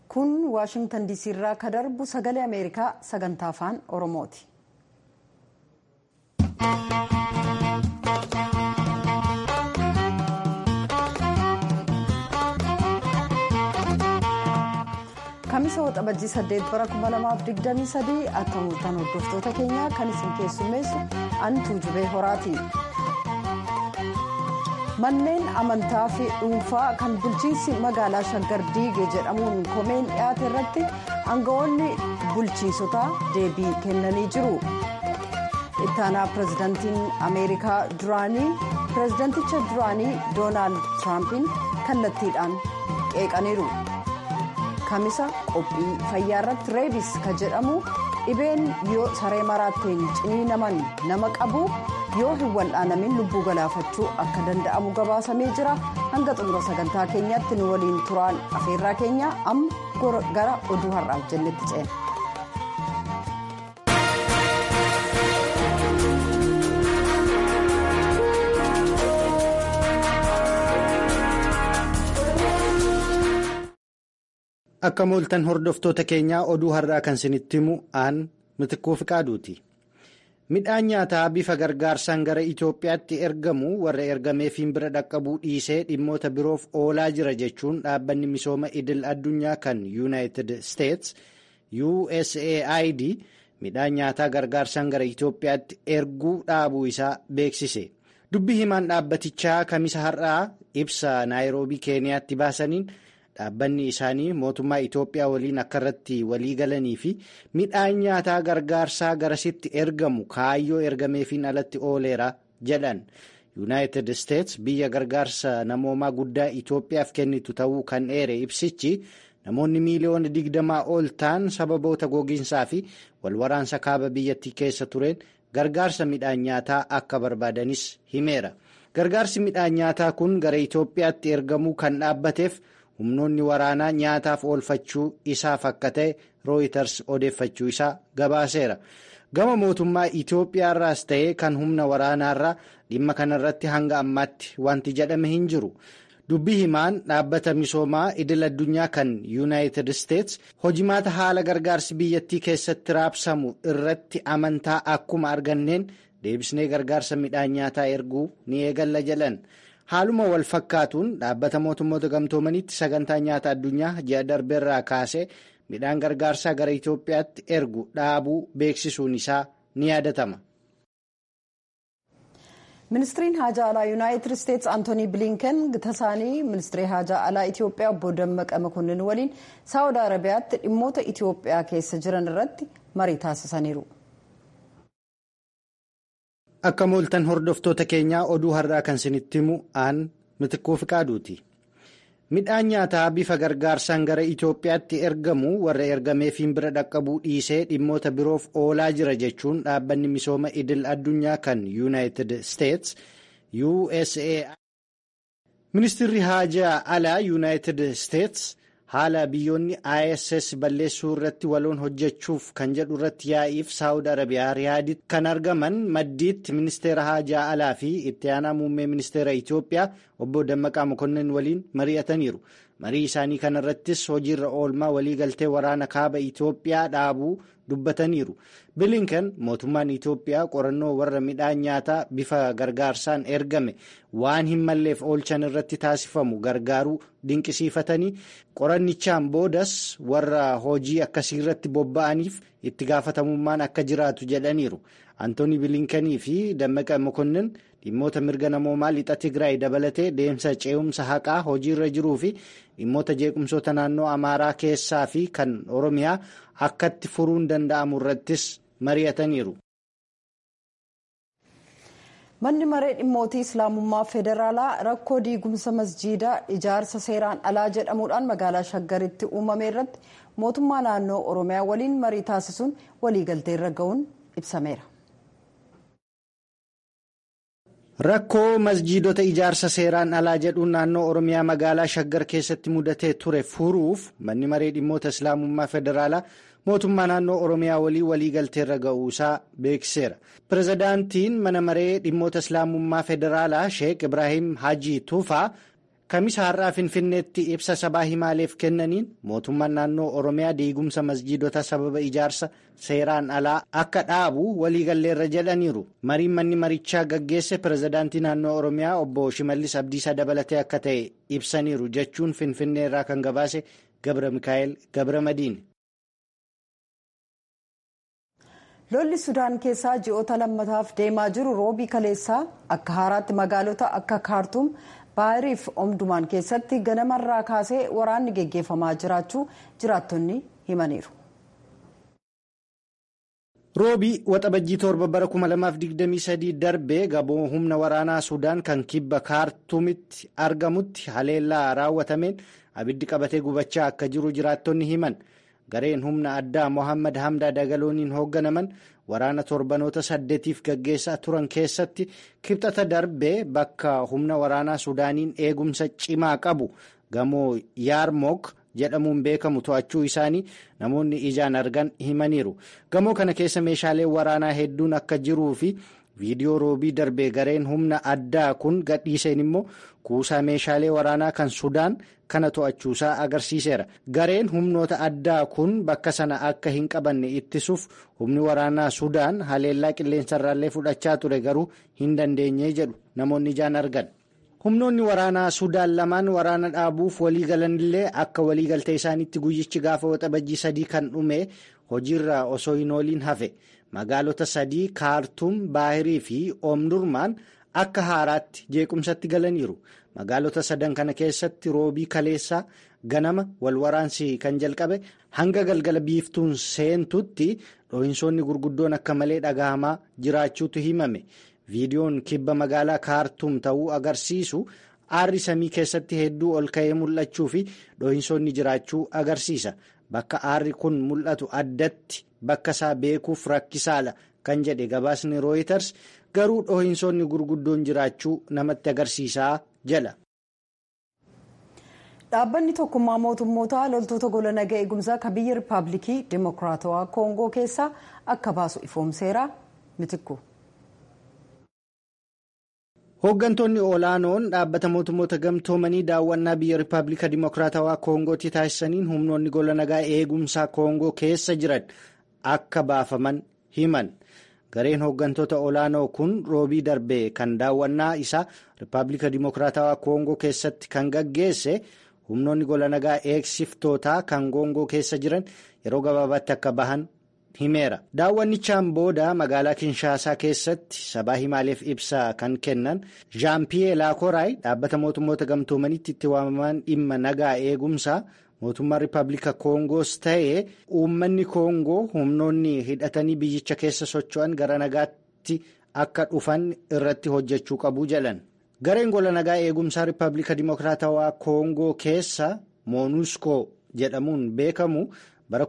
kun waashingtan diisii irraa ka darbu sagalee ameerikaa sagantaa afaan oromooti. kamisa waxabajjii 8 bara 2023 akka mul'atan hordoftoota keenyaa kan isin keessummeessu antuu jubee horaati. manneen amantaa fi dhuunfaa kan bulchiinsi magaalaa shaggar diigee jedhamuun komeen dhiyaate irratti aangawoonni bulchiinsotaa deebii kennanii jiru. ittaanaa pirezidaantiin ameerikaa duraanii pirezidaanticha duraanii doonaald tiraampin kallattiidhaan qeeqaniiru. kamisa qophii fayyaa irratti reebis ka jedhamu dhibeen yoo saree maraatteen ciniinaman nama qabu yoo hin wal'aanamin lubbuu galaafachuu akka danda'amu gabaasamee jira hanga xumura sagantaa keenyaatti nu waliin turaan afeerraa keenya amma gara oduu har'aaf jennetti ceena. akka mooltan hordoftoota keenyaa oduu har'aa kan isinitti himu aan mitikkuu fiqaaduuti. midhaan nyaataa bifa gargaarsaan gara Itoophiyaatti ergamu warra ergameefiin bira dhaqqabuu dhiisee dhimmoota biroof oolaa jira jechuun dhaabbanni misooma idil addunyaa kan yuunaayitid steets USAID midhaan nyaataa gargaarsaan gara Itoophiyaatti erguu dhaabuu isaa beeksise. Dubbi himaan dhaabbatichaa kamisa har'aa ibsa naayiroobii keeniyaatti baasaniin. dhaabbanni isaanii mootummaa Itoophiyaa waliin akka irratti walii galanii fi midhaan nyaataa gargaarsaa garasitti ergamu kaayyoo ergameefiin alatti ooleera jedhan yuunaayitid isteets biyya gargaarsa namoomaa guddaa Itoophiyaaf kennitu ta'uu kan eere ibsichi namoonni miiliyoona digdamaa ol ta'an sababoota gogiinsaa fi walwaraansa kaaba biyyattii keessa tureen gargaarsa midhaan nyaataa akka barbaadanis himeera gargaarsi midhaan nyaataa kun gara Itoophiyaatti ergamuu kan dhaabbateef. humnoonni waraanaa nyaataaf oolfachuu isaaf akka ta'e rooyiters odeeffachuu isaa gabaaseera gama mootummaa Itoophiyaarraas ta'ee kan humna waraanaarraa dhimma kanarratti hanga ammaatti wanti jedhame hin jiru dubbii himaan dhaabbata misoomaa idil addunyaa kan yuunaayitid isteets hojimaata haala gargaarsi biyyattii keessatti raabsamu irratti amantaa akkuma arganneen deebisnee gargaarsa midhaan nyaataa erguu ni eegalla jedhan. haaluma wal fakkaatuun dhaabbata mootummoota gamtoomaniitti sagantaa nyaata addunyaa ji'a darbeerraa kaasee midhaan gargaarsaa gara Itoophiyaatti ergu dhaabuu beeksisuun isaa ni yaadatama. ministiriin haajaa alaa yuunaayitid isteets antoonii bilinken tasaanii ministirii haajaa alaa itiyoophiyaa obbo dammaqa makonnin waliin saawud arabiyaatti dhimmoota itiyoophiyaa keessa jiran irratti marii taasisaniiru. akka mooltan hordoftoota keenyaa oduu har'aa kan isinitti himu aan mitikkuu fiqaaduuti midhaan nyaataa bifa gargaarsaan gara Itoophiyaatti ergamu warra ergameefiin bira dhaqqabuu dhiisee dhimmoota biroof oolaa jira jechuun dhaabbanni misooma idil addunyaa kan yuunaayitid steets USAID ministirri haajaa alaa yuunaayitid steets haala biyyoonni ISS balleessuu irratti waloon hojjechuuf kan jedhu irratti yaa'iif saawud arabiyaa riyaaditti kan argaman maddiitti ministeera haajaa alaa fi itti aanaa muummee ministeera Itoophiyaa obbo Dammaqaa Mokonnin waliin mari'ataniiru. Marii isaanii kana irrattis hojiirra oolmaa waliigaltee waraana kaaba Itoophiyaa dhaabuu dubbataniiru. Bilinkan mootummaan Itoophiyaa qorannoo warra midhaan nyaataa bifa gargaarsaan ergame waan hin malleef oolchan irratti taasifamu gargaaruu dinqisiifatanii qorannichaan boodas warra hojii akkasii irratti bobba'aniif itti gaafatamummaan akka jiraatu jedhaniiru. Antooni Bilinkanii fi Dammaqa Mokonnin dhimmoota mirga namoomaa lixa Tigraay dabalatee deemsa ce'umsa haqaa hojiirra jiruu fi dhimmoota jeequmsoota naannoo Amaaraa keessaa fi kan Oromiyaa akkatti furuun danda'amu irrattis mari'ataniiru. manni maree dhimmootii islaamummaa federaalaa rakkoo diigumsa masjiidaa ijaarsa seeraan alaa jedhamuudhaan magaalaa shaggaritti uumame irratti mootummaa naannoo oromiyaa waliin marii taasisuun waliigaltee irra ga'uun ibsameera. Rakkoo masjiidota ijaarsa seeraan alaa jedhuun naannoo Oromiyaa magaalaa Shaggar keessatti mudatee ture furuuf manni maree dhimmoota Islaamummaa Federaalaa mootummaa naannoo Oromiyaa walii waliigalteerra ga'uusaa beeksiseera. Pireezidaantiin mana maree dhimmoota Islaamummaa Federaalaa Sheek Ibraahim Hajii Tuufaa kamisa har'aa finfinneetti ibsa sabaa himaaleef kennaniin mootummaan naannoo oromiyaa diigumsa masjiidota sababa ijaarsa seeraan alaa akka dhaabu waliigalleerra jedhaniiru mariin manni marichaa gaggeesse pirezidaantii naannoo oromiyaa obbo shimallis abdiisaa dabalatee akka ta'e ibsaniiru jechuun finfinnee irraa kan gabaase gabra mikaa'el gabra madiin. lolli sudaan keessaa ji'oota lammataaf deemaa jiru roobii kaleessaa akka haaraatti magaalota akka kaartuum baahiriif omdumaan keessatti ganamarraa kaasee waraanni geggeeffamaa jiraachuu jiraattonni himaniiru. roobii waxabajjii torba bara 2023 darbee gamoo humna waraanaa sudaan kan kibba kaartuumitti argamutti haleellaa raawwatameen abiddi qabatee gubachaa akka jiru jiraattonni himan. gareen humna addaa mohammad hamdaa dagalooniin hoogganaman waraana torbanoota saddeetiif gaggeessaa turan keessatti kibxata darbee bakka humna waraanaa sudaaniin eegumsa cimaa qabu gamoo yaarmook jedhamuun beekamu to'achuu isaanii namoonni ijaan argan himaniiru gamoo kana keessa meeshaaleen waraanaa hedduun akka jiruu fi viidiyoo roobii darbee gareen humna addaa kun gadhiiseen immoo kuusaa meeshaalee waraanaa kan sudaan kana to'achuusaa agarsiiseera gareen humnoota addaa kun bakka sana akka hin qabanne ittisuuf humni waraanaa sudaan haleellaa qilleensarraallee fudhachaa ture garuu hin dandeenye jedhu namoonni ijaan argan. humnoonni waraanaa sudaan lamaan waraana dhaabuuf waliigalanillee akka waliigaltee isaaniitti guyyichi gaafa waxabajjii sadii kan dhume hojiirra osoo hin ooliin hafe magaalota sadii kaartuum baahirii fi oomdurmaan akka haaraatti jeequmsatti galaniiru magaalota sadan kana keessatti roobii kaleessaa ganama wal waraansi kan jalqabe hanga galgala biiftuun seentutti dhohinsoonni gurguddoon akka malee dhagahamaa jiraachuutu himame. viidiyoon kibba magaalaa kaartuum ta'uu agarsiisu aarri samii keessatti hedduu ol ka'ee mul'achuu fi dhohinsoonni jiraachuu agarsiisa bakka aarri kun mul'atu addatti bakka isaa beekuuf rakkisaadha kan jedhe gabaasni rooyiters garuu dhohinsoonni gurguddoon jiraachuu namatti agarsiisaa jedha. dhaabbanni tokkummaa mootummoota loltoota gola nagaa eegumsaa kan biyya rippaabilikii dimokiraatawaa koongoo keessaa akka baasu ifoomseera mitikku. hooggantoonni olaanoon dhaabbata mootummoota gamtoomanii daawwannaa biyya rippaabilika dimokiraatawaa koongootti taasisaniin humnoonni gola nagaa eegumsaa koongoo keessa jiran akka baafaman himan gareen hooggantoota olaanoo kun roobii darbee kan daawwannaa isaa rippaabilika dimokiraatawaa koongoo keessatti kan gaggeesse humnoonni gola nagaa eegsiftootaa kan koongoo keessa jiran yeroo gabaabaatti akka bahan. himeera daawwannichaan booda magaalaa kinshaasaa keessatti sabaa himaaleef ibsaa kan kennan jaampiyee laakoraay dhaabbata mootummoota gamtoomanitti itti waamaman dhimma nagaa eegumsaa mootummaa rippaabilika koongoos ta'ee uummanni koongoo humnoonni hidhatanii biyyicha keessa socho'an gara nagaatti akka dhufan irratti hojjechuu qabu jedhan gareen gola nagaa eegumsaa rippaabilika dimokiraatawaa koongoo keessa moonuskoo jedhamuun beekamu. bara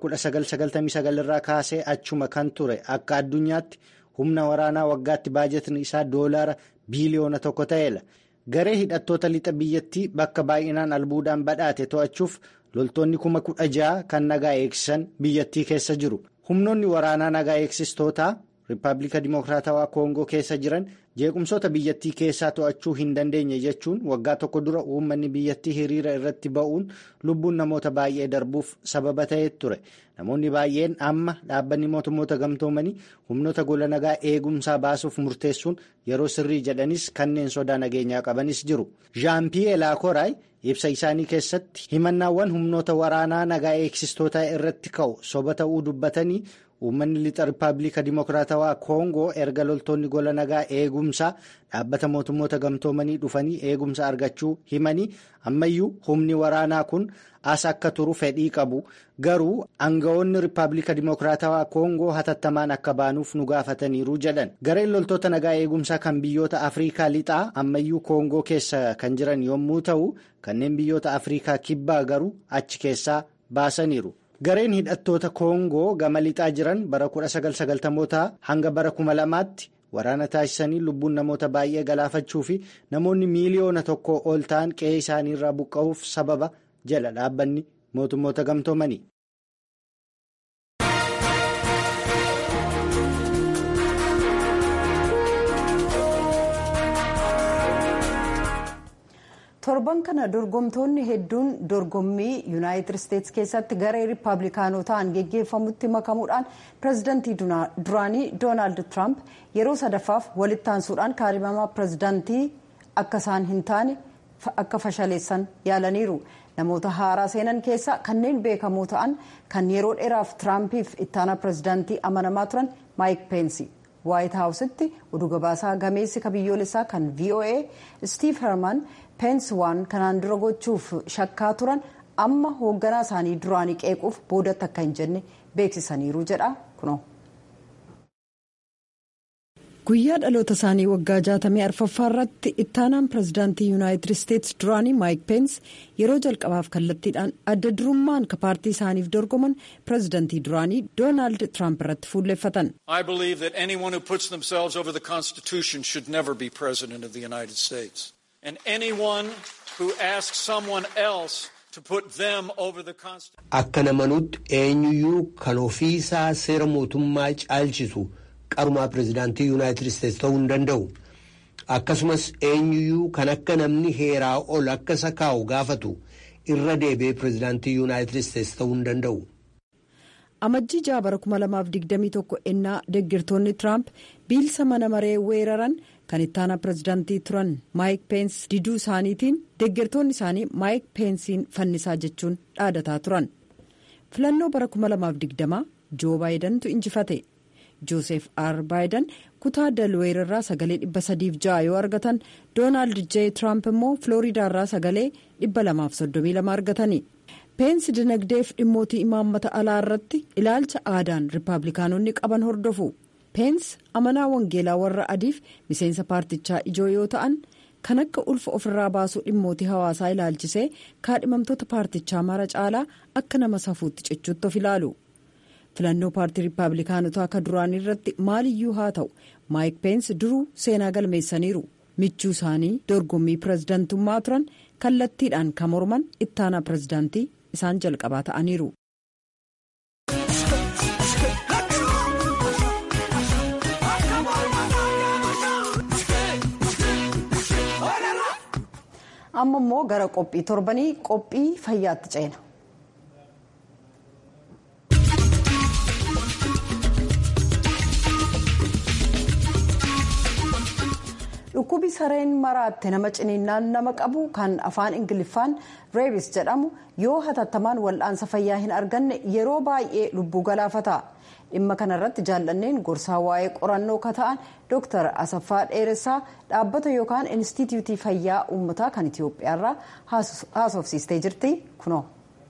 1999 irraa kaasee achuma kan ture akka addunyaatti humna waraanaa waggaatti baajetni isaa doolaara biiliyoona tokko ta'eera garee hidhattoota lixa biyyattii bakka baay'inaan albuudaan badhaate to'achuuf loltoonni kuma kudha ja'a kan nagaa eegsisan biyyattii keessa jiru humnoonni waraanaa nagaa eegsistootaa rippaabilika dimokiraatawaa koongoo keessa jiran jeequmsoota biyyattii keessaa to'achuu hin dandeenye jechuun waggaa tokko dura uummanni biyyattii hiriira irratti ba'uun lubbuun namoota baay'ee darbuuf sababa ta'ee ture namoonni baay'een amma dhaabbanni mootummoota gamtoomanii humnoota gola nagaa eegumsaa baasuuf murteessuun yeroo sirrii jedhanis kanneen sodaa nageenyaa qabanis jiru jaampiyee laakoraay ibsa isaanii keessatti himannaawwan humnoota waraanaa nagaa eegsistootaa irratti ka'u soba ta'uu dubbatanii. uummanni lixa rippaabilika dimokiraatawaa koongoo erga loltoonni gola nagaa eegumsaa dhaabbata mootummoota gamtoomanii dhufanii eegumsa argachuu himanii ammayyuu humni waraanaa kun as akka turu fedhii qabu garuu aangawoonni rippaabilika dimokiraatawaa koongoo hatattamaan akka baanuuf nu gaafataniiru jedhan gareen loltoota nagaa eegumsaa kan biyyoota afriikaa lixaa ammayyuu koongoo keessa kan jiran yommuu ta'u kanneen biyyoota afriikaa kibbaa garuu achi keessaa baasaniiru. gareen hidhattoota koongoo gama lixaa jiran bara 1990 hanga bara 2000tti waraana taasisanii lubbuun namoota baay'ee galaafachuu fi namoonni miiliyoona tokko ol ta'an qe'ee isaaniirraa buqqa'uuf sababa jedha dhaabbanni mootummoota gamtoomanii. torban kana dorgomtoonni hedduun dorgommii yuunaayitid isteetsi keessatti garee riippaabilikaanotaan geggeeffamutti makamuudhaan pireezidantii duraanii doonaald tiraamp yeroo sadaffaaf walitti aansuudhaan kaadhimamaa pireezidantii akka isaan hin taane akka fashaleessan yaalaniiru namoota haaraa seenan keessaa kanneen beekamoo ta'an kan yeroo dheeraaf tiraampiif ittaanaa pireezidantii amanamaa turan maayik peensi waayit haawusitti oduu gabaasaa gameessi kabiyyoolessaa kan voa stiif herman peensi waan kanaan dura gochuuf shakkaa turan amma hoogganaa isaanii duraanii qeequuf boodatti akka hin jenne beeksisaniiru jedha kuno. guyyaa dhaloota isaanii waggaa jaatamii arfaffaa irratti ittaanaan pireezidaantii yuunaayitid isteetsi duraanii maayik peensi yeroo jalqabaaf kallattiidhaan adda durummaan ka paartii isaaniif dorgoman pireezidaantii duraanii doonaald tiraamp irratti fuulleffatan. I believe that anyone who puts themselves over the Constitution should never be president of the United States. And anyone who asks someone else to put them over the Constitution. Akka namanutti eenyuyyuu kan ofiisaa seera mootummaa caalchisu qarumaa pireezidaantii yuunaayitid isteetsi ta'uu hin danda'u. Akkasumas eenyuyyuu kan akka namni heeraa ol akka isa kaa'u gaafatu irra deebi'ee pireezidaantii yuunaayitid isteetsi ta'uu hin danda'u. amajjii jaabara 2021 ennaa deeggartoonni tiraamp biilsa mana maree weeraran kan ittaanaa pireezidaantii turan maayik peensi diduu isaaniitiin deeggartoonni isaanii maayik peensiin fannisaa jechuun dhaadataa turan filannoo bara 2020 joo baayidantu injifate joosef r baayidan kutaa dalweer irraa sagalee 306 yoo argatan doonaald j tiraamp immoo filooriidaa irraa sagalee 232 argatani. peensi dinagdeef dhimmootii imaammata alaa irratti ilaalcha aadaan riippaabilikaanonni qaban hordofu peensi amanaa wangeelaa warra adiif miseensa paartichaa ijoo yoo ta'an kan akka ulfa ofirraa baasuu dhimmootii hawaasaa ilaalchisee kaadhimamtoota paartichaa mara caalaa akka nama safuutti cichuutti of ilaalu filannoo paartii riippaabilikaanotaa akka duraanii irratti maaliyyuu haa ta'u maayik peensi duruu seenaa galmeessaniiru michuu isaanii dorgommii pireezidantummaa turan kallattiidhaan kan morman ittaanaa pireezidaantii. isaan jalqabaa ta'aniiru. amma immoo gara qophii torbanii qophii fayyaatti ceena. dhukkubi sareen maraatte nama ciniinnaan nama qabu kan afaan ingiliffaan reebis jedhamu yoo hatattamaan wal'aansa fayyaa hin arganne yeroo baay'ee lubbuu galaafata dhimma kanarratti jaallanneen gorsaa waa'ee qorannoo ka ta'an dooktar asaffaa dheeressaa dhaabbata yookaan inistitiyuutii fayyaa uummataa kan itiyoophiyaarraa haasofsiistee jirti kunoo.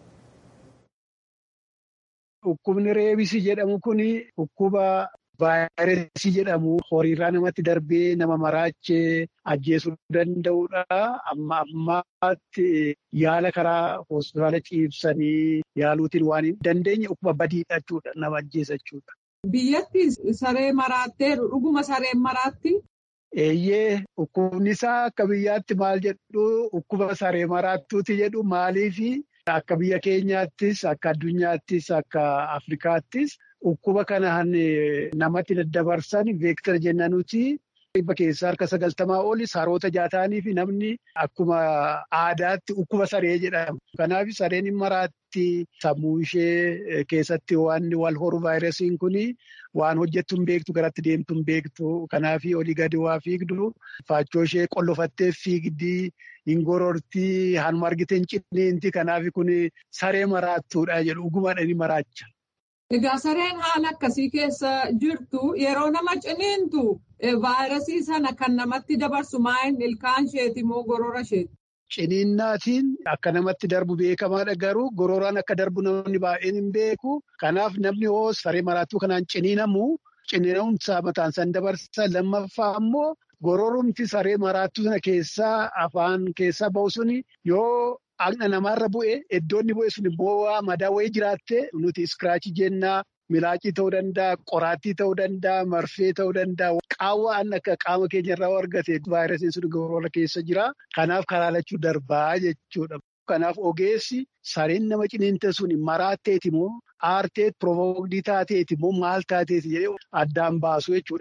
Dhukkubni reebisii jedhamu kun dhukkuba vaayirasii jedhamu horiirraa namatti darbee nama maraachee ajjeesuu danda'udha. Amma ammaatti yaala karaa hospitaala ciibsanii yaaluutiin waan hin dandeenye dhukkuba badiidha jechuudha. Nama ajjeesa jechuudha. Biyyatti saree maraatteeru dhuguma sareen maraatti. Eeyyee dhukkubni isaa akka biyyaatti maal jedhu dhukkuba saree maraattuuti jedhu maaliifi akka biyya keenyaattis akka addunyaattis akka Afrikaattis. Dhukkuba kanaan namatti daddabarsan veektar jennanuti dhibba keessaa harka sagaltamaa oli saroota jaataanii fi namni akkuma aadaatti dhukkuba saree jedhama. Kanaaf sareen maraatti sammuu ishee keessatti waan wal horu vaayirasiin kun waan hojjettu hin beektu garatti deemtu hin beektu. Kanaaf olii gadi waa fiigdu faachoo ishee qollofattee fiigdi hin gororti hanuma argite hin cinneenti. Kanaaf kun saree maraattuudha jedhu dhugumadhaan maraacha. Egaa sareen haala akkasii keessa jirtu yeroo nama ciniintu vaayirasii sana kan namatti dabarsu maa'in ilkaan isheeti moo gorora isheeti? Ciniinnaatiin akka namatti darbu beekamaadha garuu gororaan akka darbu namni baay'een hin beeku. Kanaaf namni hoo saree maraattuu kanaan ciniinamu ciniinamumsaa mataan san dabarsa lammaffaa ammoo gororumti saree maraattuu sana keessaa afaan keessaa bahu suni yoo. Dhaqna namaarra bu'e iddoonni bu'e sun immoo madaa wayii jiraatte nuti iskiraachii jennaa milaacii ta'uu danda'a qoraattii ta'uu danda'a marfee ta'uu danda'a qaawwaan akka qaama keenyarraa argate vaayirasiin sun gorora keessa jira kanaaf karaa lachuu darbaa jechuudha. Kanaaf ogeessi sareen nama ciniinte sun maraatteeti moo aarteet provokdii taateeti moo maal taateeti jedhee addaan baasu jechuudha.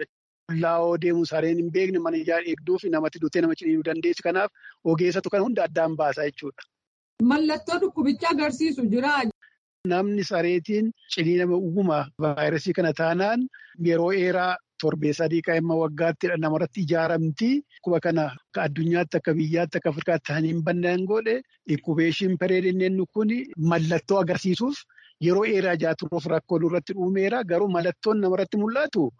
laa'oo deemu sareen hin beekne mana ijaa eegduu fi namatti duutee nama ciniinuu dandeessu. Kanaaf ogeessatu kana hunda addaan baasa jechuudha. Mallattoo dhukkubichaa agarsiisu jira. Namni sareetiin ciniinama uguma vaayirasii kana taanaan yeroo dheeraa torbee sadii qaama waggaatti namarratti ijaaramti. Dhukkuba kana akka addunyaatti akka biyyaatti akka Afrikaatti ta'anii hin bannaan godhe inkubeeshin pereedinneen kun mallattoo agarsiisuuf yeroo dheeraa jaaturuuf rakkoo irratti dhuumeera. Garuu mallattoon namarratti mul'atu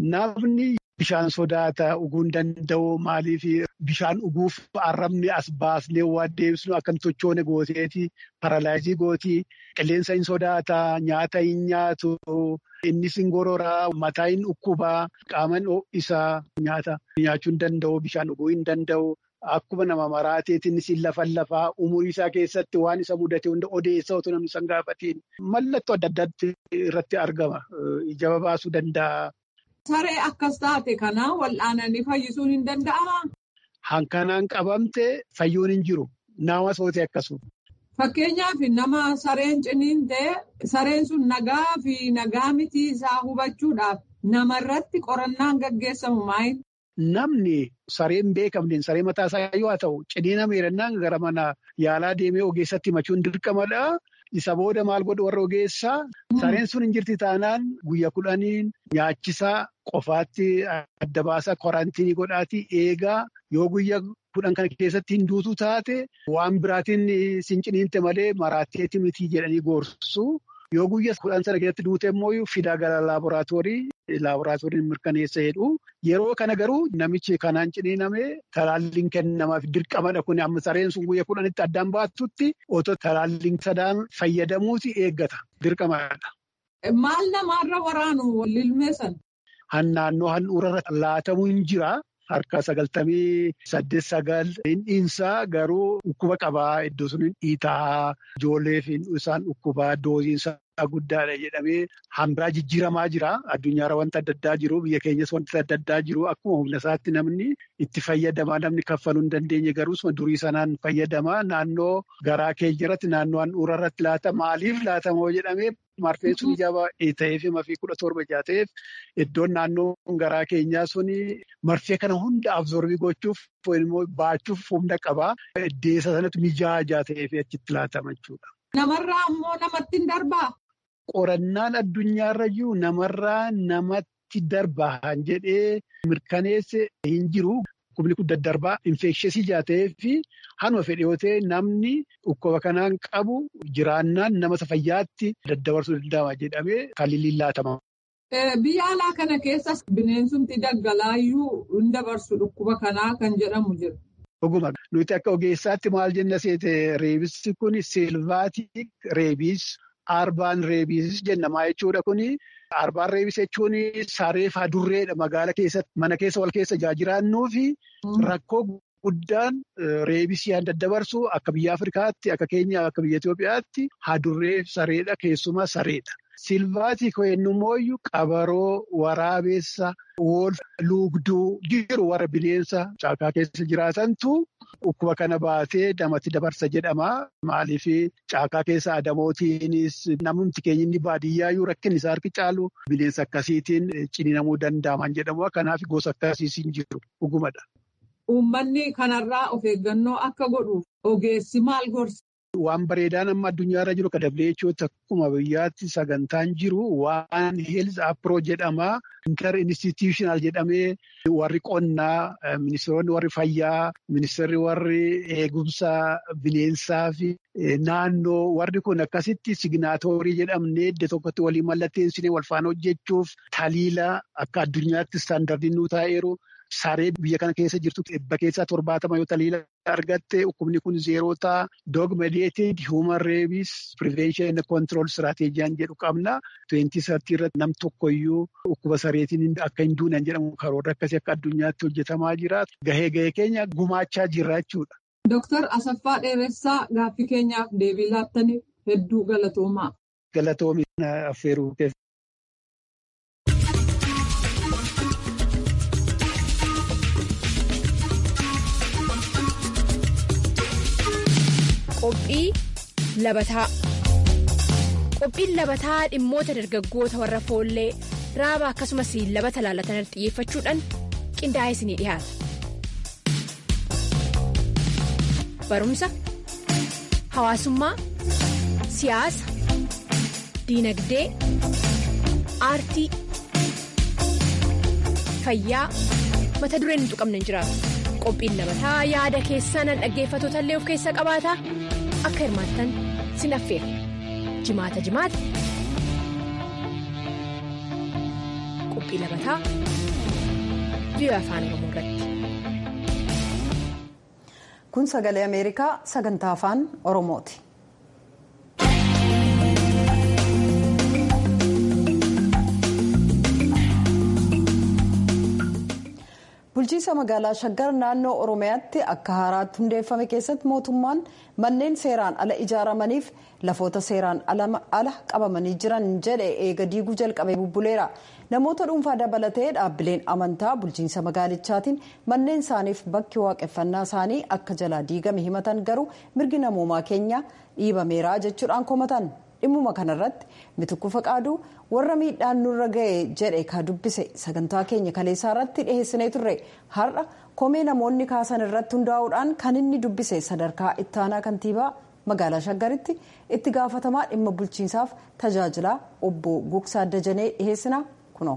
namni bishaan sodaata dhuguu hin danda'u maaliif bishaan dhuguuf arrabni as baasnee waan deebisnu akkam tochoone gooteeti paralaayizii gootii qilleensa hin sodaata nyaata hin nyaatu innis hin gororaa mataa hin dhukkubaa qaaman isaa nyaata nyaachuu hin danda'u bishaan dhuguu hin danda'u. Akkuma nama maraateetiin siin lafan lafaa umurii isaa keessatti waan isa mudate hunda odeessa otoo namni san gaafatiin mallattoo adda addaatti irratti argama. Ija baasuu danda'a. Saree akkas taate kana wal'aananii fayyisuun hin danda'amaa? Hankanaan qabamte fayyuun hin jiru. Nama sootee akkasuma. Fakkeenyaaf nama sareen ciniintee sareen sun nagaa fi nagaa mitii isaa hubachuudhaaf namarratti qorannaan gaggeessamu maayin? Namni sareen beekamneen saree mataa isaa yoo ta'u ciniina meerannaan gara mana yaalaa deemee ogeessatti himachuun dirqamadha. Isa booda maal godhu warra ogeessaa sareen sun hin jirti taanaan guyyaa kudhaniin nyaachisaa qofaatti adda baasaa korantiinii godhaatii eegaa yoo guyyaa kudhan kana keessatti hin duutu taate waan biraatiin sin ciniinte malee maraatteetti mitii jedhanii gorsu. Yoo guyyaa kudhan sana keessatti duute immoo fidaa gara laaboraatoorii laaboraatooriin mirkaneessa jedhu. Yeroo kana garuu namichi kanaan ciniiname talaalliin kennamaaf dirqamadha kun amma sareen sun guyyaa kudhanitti addaan baatutti otoo talaalliin sadaan fayyadamuuti eeggata dirqamadha. Maal namaarra waraanu lilmeessan? Naannoo handhuurarra laatamuu hin jira. Harka sagaltamii saddeet sagal dhiinsaa garuu dhukkuba qabaa iddoo sun dhiitaa ijoolleef isaan dhukkubaa doosiinsaa guddaadha jedhamee hambaa jijjiiramaa jira. Addunyaarra wanta adda addaa jiru biyya keenyas wanta adda addaa jiru akkuma humna isaatti namni itti fayyadamaa namni kaffaluu hin dandeenye garuu durii sanaan fayyadamaa naannoo garaa keenyarratti naannoo handhuura irratti laata maaliif laatamoo jedhamee marfeen sun ijaa ta'eef mafii kudha torba ijaa ta'eef iddoon naannoo garaa keenyaa suni marfee kana hunda absorbii gochuuf immoo baachuuf humna qabaa. Deessa sanatti mijaajaa ta'eef achitti laatama jechuudha. Namarraa ammoo namatti hin darbaa? Qorannaan addunyaarra jiru namarraa namatti darbaa jedhee mirkaneesse hin jiru. Dhukkubni kun daddarbaa infeksheesii ijaa ta'eefi hanuma fedhe yoo ta'e namni dhukkuba kanaan qabu jiraannaan nama fayyaatti daddabarsuu danda'ama jedhamee kan lillaatama. Biyya alaa kana keessas bineensumti daggalaayyuu hin dabarsu dhukkuba kanaa kan jedhamu jira. Dhuguma nuti akka ogeessaatti maal jenna seete reebisni kun silvaatik reebis arbaan reebis jennamaa jechuudha kuni. Arbaan reebis jechuun sareef adurreedha magaala keessatti mana keessa wal keessa jiraannuu fi rakkoo guddaan reebisii daddabarsu akka biyya Afrikaatti akka keenya akka biyya Itoophiyaatti hadurree sareedha keessumaa sareedha. Silvaatii ko'ennumooyyuu qabaroo waraabessa wol luugduu jiru warra bineensa caakaa keessa jiraatantu dhukkuba kana baatee namatti dabarsa jedhama. Maaliif caakaa keessa adamootiinis namni keenya inni baadiyyaayyuu rakkinni isaa harki caalu bineensa akkasiitiin ciniinamuu danda'aman jedhamu. Kanaaf gosa akkasiis hin jiru dhugumadha. Uummanni kanarraa of eeggannoo akka godhuuf ogeessi maal gorsa? Waan bareedaan amma addunyaarra jiru kan dabaleechooti akkuma biyyaatti sagantaan jiru waan heels appiroo jedhama. Inter institutional jedhamee warri qonnaa, ministeeronni warri fayyaa, ministeerri warri eegumsa bineensaa fi naannoo warri kun akkasitti signaatoorii jedhamnee iddoo tokkotti walii mallatteessinee wal faana hojjechuuf taliila akka addunyaatti istaandardiin nu taa'eeru. Saree biyya kana keessa jirtu dhibba keessaa torbaatama yoo taliila argatte dhukkubni kun zeerotaa dog mediated human rabies prevention and control strateejiyaan jedhu qabna. Tuweentii sartii irratti nam tokkoyyuu dhukkuba sareetiin akka hin duunan jedhamu karoora akkasii akka addunyaatti hojjetamaa jira. Gahee gahee keenya gumaachaa jirra jechuudha. Dooktar Asaffaa Dheeressaa gaaffii keenyaaf deebii laattaniif hedduu galatoomaa. Galatoomi affeeruu keessa. Qophii labataa Qophiin labataa dhimmoota dargaggoota warra foollee raaba akkasumas labata laalatan xiyyeeffachuudhaan qindaa'ee isinii dhiyaata. barumsa hawaasummaa siyaasa diinagdee aartii fayyaa mata dureen hin tuqamne hin jiraatu qophiin labataa yaada keessan dhaggeeffatoota illee of keessa qabaata akka hirmaattan sin affeera jimaata jimaata qophii labataa biyya afaan oromoo irratti. kun sagalee ameerikaa sagantaa afaan oromooti. bulchiinsa magaalaa shaggar naannoo oromiyaatti akka haaraatti hundeeffame keessatti mootummaan manneen seeraan ala ijaaramaniif lafoota seeraan ala qabamanii jiran jedhe eega diiguu jalqabee bubbuleera namoota dhuunfaa dabalatee dhaabbileen amantaa bulchiinsa magaalichaatiin manneen isaaniif bakki waaqeffannaa isaanii akka jalaa diigame himatan garuu mirgi namoomaa keenya dhiibameera jechuudhaan komatan. dhimmuma kanarratti mitukku faqaaduu warra miidhaan nurra ga'e jedhe ka dubbise sagantaa keenya kaleessaa irratti dhiheessinee turre har'a komee namoonni kaasan irratti hundaa'uudhaan kan inni dubbise sadarkaa ittaanaa kantiibaa magaalaa shaggaritti itti gaafatamaa dhimma bulchiinsaaf tajaajilaa obbo Gugsaa Dajanee dhiheessina kunoo.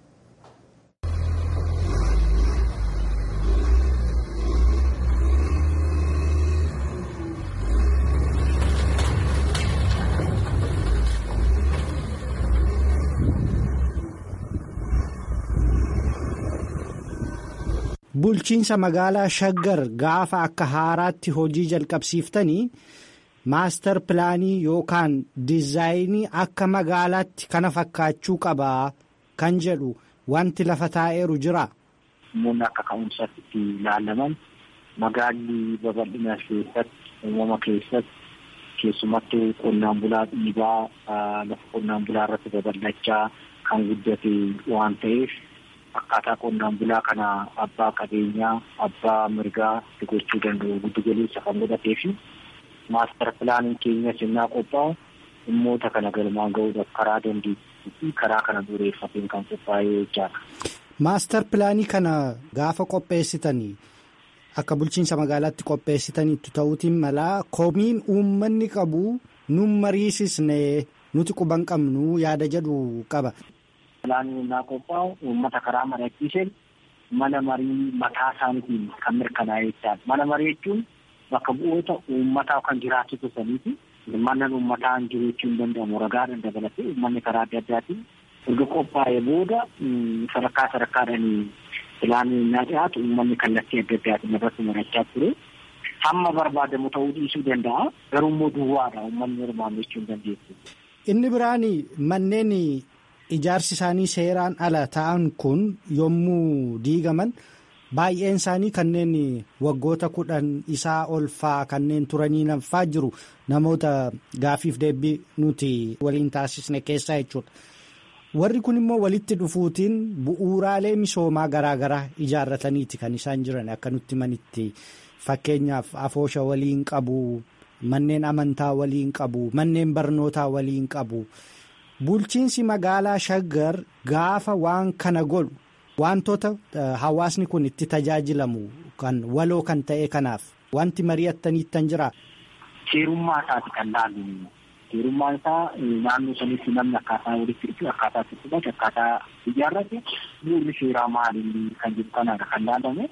bulchiinsa magaalaa shaggar gaafa akka haaraatti hojii jalqabsiiftanii maastar pilaanii yookaan diizaayinii akka magaalaatti kana fakkaachuu qabaa kan jedhu wanti lafa taa'eeru jira. Namoonni akka ka'umsaatti itti ilaalaman magaalli babal'ina keessatti uumama keessatti keessumattuu qonnaan bulaa dhiibaa lafa qonnaan bulaa irratti babal'achaa kan guddate waan ta'eef. akkaataa qonnaan bulaa kana abbaa qabeenyaa abbaa mirgaa itti gochuu danda'u giddu galeessa kan godhatee fi maastar pilaaniin keenya sinnaa qophaa'u dhimmoota kana galmaan ga'uudhaaf karaa dandeettii fi karaa kana dureeffateen kan qophaa'ee jechaadha. Maastar pilaanii kana gaafa qopheessitanii akka bulchiinsa magaalaatti qopheessitaniitu ta'uutiin malaa komiin uummanni qabu nun mariisisne nuti quban qabnu yaada jedhu qaba. Pilaanii innaa qophaa'u uummata karaa mari'achiiseen mana marii mataa isaaniitiin kan mirkanaa'e jechaadha. Mana marii jechuun bakka bu'oota uummataa kan jiraachuu saniiti. Mana uummataa jiraachuu hin danda'amu ragaadhaan dabalatee uummanni karaa adda addaatiin erga qophaa'ee booda sadarkaa sadarkaadhaan pilaanii innaa dhiyaatu uummanni kallattii adda addaatiin irratti mari'achaa ture. Hamma barbaadamu ta'uu dhiisuu danda'a. Garuu immoo duwwaadha uummanni hirmaannu jechuu hin dandeessu. Inni biraan manneen ijaarsi isaanii seeraan ala ta'an kun yommuu diigaman baay'een isaanii kanneen waggoota kudhan isaa ol faa kanneen turanii nafaa jiru namoota gaafiif deebii nuti waliin taasisne keessaa jechuudha. Warri kun immoo walitti dhufuutiin bu'uuraalee misoomaa garaagaraa ijaarrataniiti kan isaan jiran akka nutti manitti fakkeenyaaf afoosha waliin qabu manneen amantaa waliin qabu manneen barnootaa waliin qabu. Bulchiinsi magaalaa shaggar gaafa waan kana godhu wantoota hawaasni kun itti tajaajilamu kan waloo kan ta'e kanaaf wanti mari'attaniittan jira. Seerummaa isaati kan laallu. Seerummaan isaa naannoo sanitti namni akkaataa walitti dhufu akkaataa itti fudhate akkaataa ijaarrate bu'uurri seeraa maali kan jiru kanaadha kan laalamu.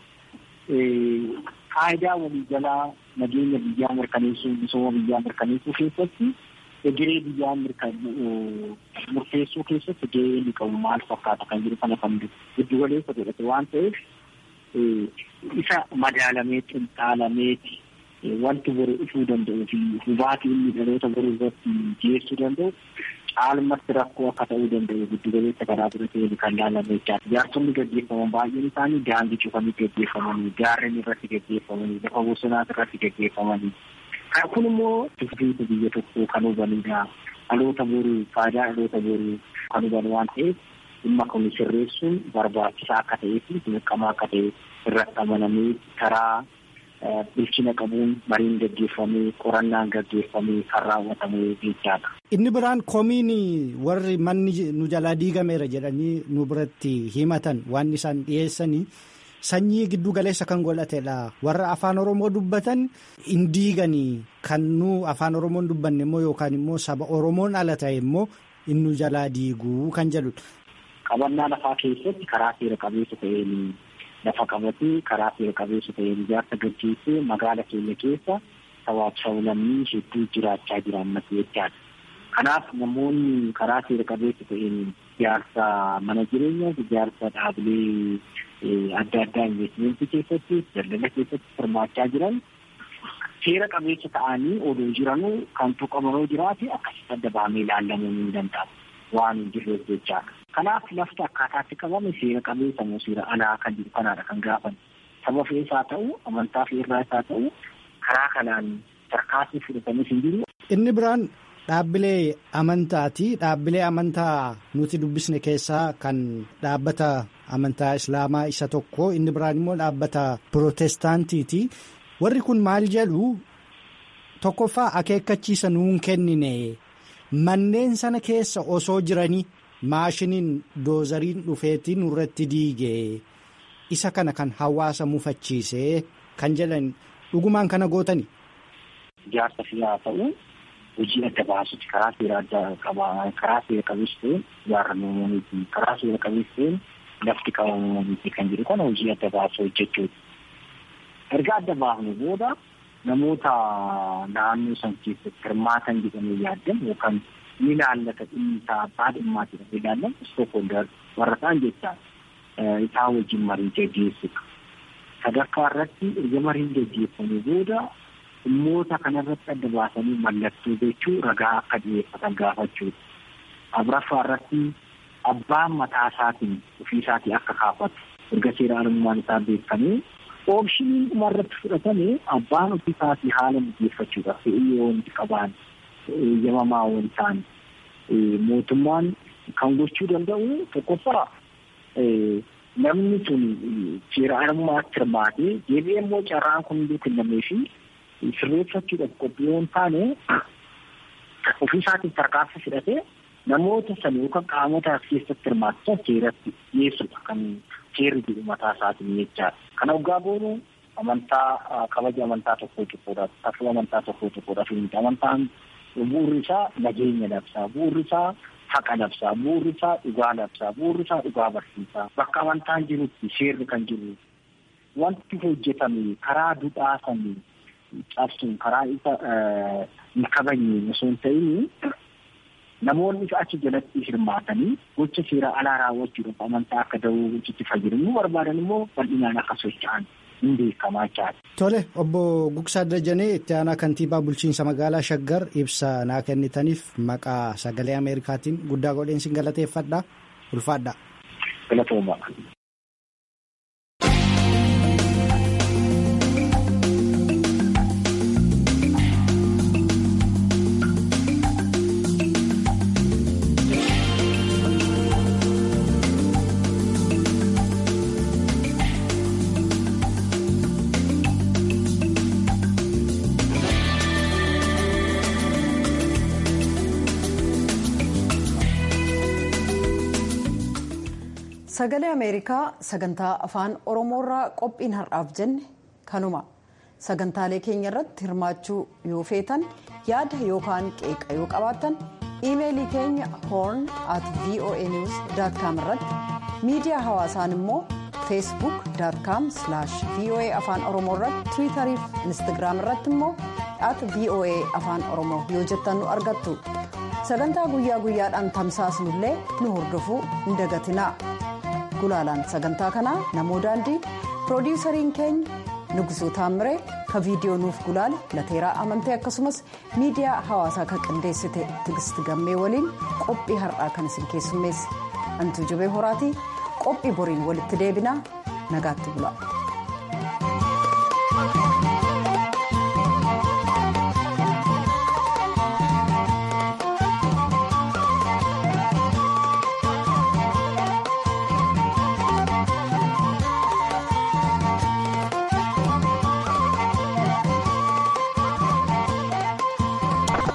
Faayidaa waliigalaa nageenya biyyaa mirkaneessuu misooma biyyaa mirkaneessuu keessatti egeree biyyaa murteessuu keessatti gahee inni qabu maal fakkaata kan jiru kana kan giddu galeessa godhate waan ta'eef isa madaalamee xinxaalameeti wanti boru dhufuu danda'u fi hubaatii inni dhaloota boruu irratti geessuu danda'u caalmatti rakkoo akka ta'uu danda'u giddu galeessa karaa biratti kan laalame jechaadha. Ijaarsonni gaggeeffaman baay'een isaanii daandii cufanii gaggeeffamanii gaarreen irratti gaggeeffamanii lafa bosonaas irratti gaggeeffamanii kun immoo dubbiin biyya tokkoo kan hubanidha. Dhaloota boruu faayidaa dhaloota boruu kan huban waan ta'eef dhimma kun sirreessuun barbaachisaa akka ta'ee fi dirqama akka ta'e irratti amanamee karaa bilchina qabuun mariin gaggeeffamee qorannaan gaggeeffamee kan raawwatamee jechaadha. Inni biraan komiin warri manni nu jalaa diigameera jedhanii nu biratti himatan waan isaan dhiyeessanii sanyii giddu galeessa kan godhatedha. Warra afaan Oromoo dubbatan hin diiganii kan nu afaan Oromoon dubbanne immoo yookaan immoo saba Oromoon ala ta'e immoo inni jalaa diiguu kan jedhudha. Qabannaa lafaa keessatti karaa seera qabeessa ta'een lafa qabatee karaa seera qabeessa ta'een ijaarsa gaggeessee magaala keenya keessa sabaaf sablammii hedduu jiraachaa jiran mata jechaadha. Kanaaf namoonni karaa seera qabeessa ta'een ijaarsa mana jireenyaa ijaarsa dhaabilee adda addaa investimentii keessatti daldala keessatti hirmaachaa jiran seera qabeessa ta'anii odoo jiranuu kan tuqamanoo jiraate akkasitti adda bahamee ilaalamuu ni danda'a waan hin jirreef jechaadha. Kanaaf lafti akkaataatti qabame seera qabeessa moo seera alaa kan jiru kanaadha kan gaafan. Saba feesaa ta'u amantaa feerraa isaa ta'u karaa kanaan tarkaanfii fudhatanis hin jiru. Inni biraan dhaabbilee amantaati. Dhaabbilee amantaa nuti dubbisne keessaa kan dhaabbata amantaa islaamaa isa tokko inni biraan immoo dhaabbata pirootestaantiiti. Warri kun maal jedhu tokkoffaa akeekkachiisa nuun kennine manneen sana keessa osoo jiranii maashiniin doozariin dhufeetii nurratti diige isa kana kan hawaasa mufachiise kan jedhan dhugumaan kana gootani. Ijaarsa fiyaa ta'u hojii adda baasutti karaa seera adda qabaa karaa seera qabeessa ta'een ijaarramuu miti karaa seera qabeessa ta'een lafti qabamuu miti kan jedhu kana hojii adda baasu hojjechuudha. Erga adda baafne booda namoota naannoo san keessatti hirmaatan jedhamee yaaddan yookaan ni ilaallata dhimmi isaa abbaa dhimmaati jedhamee ilaallan istookhoolder warra ta'an jechaa isaa wajjin marii gaggeessudha. Sadarkaa irratti erga mariin gaggeeffamee booda dhimmoota kanarratti adda baasanii mallattoo jechuu ragaa akka dhiyeeffatan gaafachuudha. Afuraffaa irratti abbaan mataa isaatiin ofii isaatii akka kaafatu erga seera armummaan isaa beekamee oomishni dhumarratti fudhatamee abbaan ofii isaatii haala mijeeffachuudhaaf fe'ii yoo wanti qabaan eeyyamamaa waan ta'an mootummaan kan gochuu danda'u tokkoffaa namni sun seera armaatti hirmaatee deebi'ee immoo carraan kun hunduu kennamee fi sirreeffachuudhaaf qophii yoo hin taane ofii isaatiin tarkaanfii fudhatee namoota sana yookaan qaamota as keessatti hirmaatan seeratti dhiyeessudha kan seerri jedhu mataa isaatiin jechaadha. Kana dhugaa boonu amantaa kabaja amantaa tokkoo tokkodhaaf tafuu amantaa tokkoo tokkodhaaf miti amantaan bu'uurri isaa nageenya labsaa bu'uurri isaa haqa labsaa bu'uurri isaa dhugaa labsaa bu'uurri isaa dhugaa barsiisaa bakka amantaan jirutti seerri kan jiru wanti hojjetame karaa duudhaa sanii cabsuun karaa isa hin kabajne osoo hin ta'in namoonni achi jalatti hirmaatanii gocha seera alaa raawwachuudhaaf amantaa akka da'uu itti fayyadamu barbaadan immoo bal'inaan akka socho'an hin beekamaa jechaadha. Tole obbo Gugsaa Dajanee itti aanaa kantiibaa bulchiinsa magaalaa Shaggar ibsa naa kennitaniif maqaa sagalee Ameerikaatiin guddaa godheen sin galateeffadha ulfaadha. Galatooma. sagalee ameerikaa sagantaa afaan oromoorraa qophiin har'aaf jenne kanuma sagantaalee keenya irratti hirmaachuu yoo feetan yaada yookaan qeeqa yoo qabaattan iimeelii keenya horn at voa news com irratti miidiyaa hawaasaan immoo feesbuuk com voa afaan oromoo irratti tiwiitarii fi instagiraam irratti immoo at voa afaan oromoo yoo jettan nu argattu sagantaa guyyaa guyyaadhaan tamsaasnullee nu hordofuu hin dagatinaa. gulaalaan sagantaa kanaa namoo daandii piroodiwusariin keenya nugusuu taammire ka viidiyoo nuuf gulaale lateeraa amantee akkasumas miidiyaa hawaasaa kan qindeessite tigisti gammee waliin qophii har'aa kan isin keessummeesse antuu jabee horaatii qophii boriin walitti deebinaa nagaatti bula.